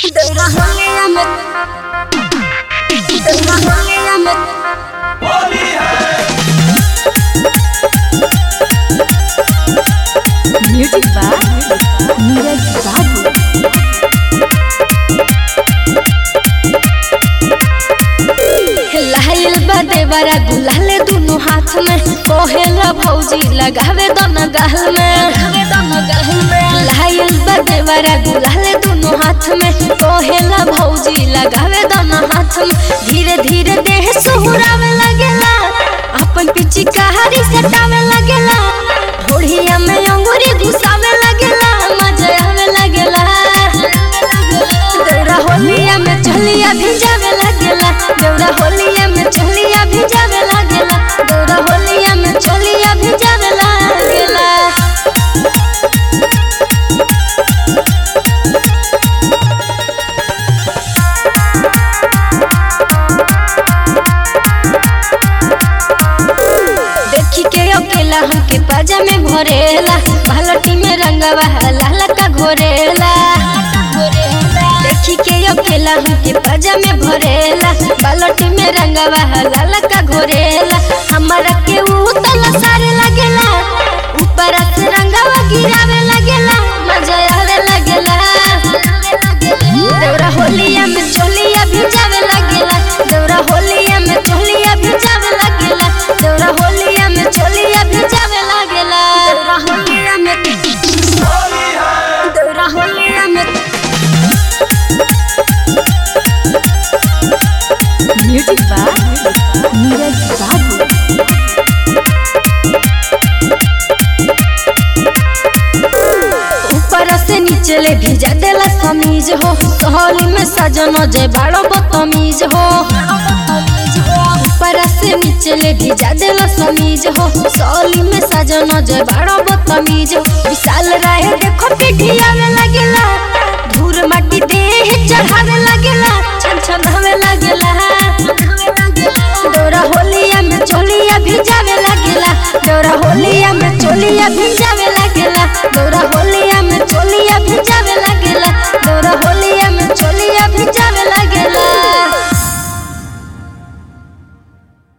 दौरा होलिया में दौरा होलिया में म्यूजिक बाय नीरज बाबू लाइल बा देवरा गुलाल दुनु हाथ में कोहेला भौजी लगावे दोनों गाल में लगावे दोनों गाल में लाइल बा देवरा गुलाल दुनु हाथ में कोहेला भौजी लगावे दोनों हाथ में धीरे धीरे देह सुहुरावे लगेला अपन पिची कहारी सटावे लगेला ढोढ़िया में अंगूरी घुसावे लगेला मजा आवे लगेला दौरा होलिया में चलिया भिजावे लगेला दौरा होलिया में चलिया भिजावे लगेला दौरा होलिया में चलिया भिजावे लगेला देखी के अकेला हमके पाजा में भरेला बालटी में रंगवा लाल का घोरेला देखी के अकेला हमके पाजा में भरेला बालटी में रंगवा लाल का घोरेला हमारा के ऊ तला सारे लगेला ऊपर से रंगवा गिरावे लगेला मजा आवे लगेला दौरा होलिया में चोलिया भिजावे लगेला दौरा होलिया में चोलिया भिजावे लगेला दौरा होलिया में चोलिया भिजावे लगेला दौरा होलिया में दौरा होलिया में म्यूजिक बाय नीरज बाबू ऊपर से नीचे ले भिजा देला समीज हो होली में सजनो जे बाड़ो बतमीज हो ऊपर से नीचे ले भिजा देला समीज हो सोली में सजनो जे बाड़ो बतमीज हो विशाल राय देखो पिठिया में लगेला धूर माटी देह चढ़ावे लगेला छन छन हवे लगेला दौरा होलिया में चोलिया भिजावे लगेला दौरा होलिया में चोलिया भिजावे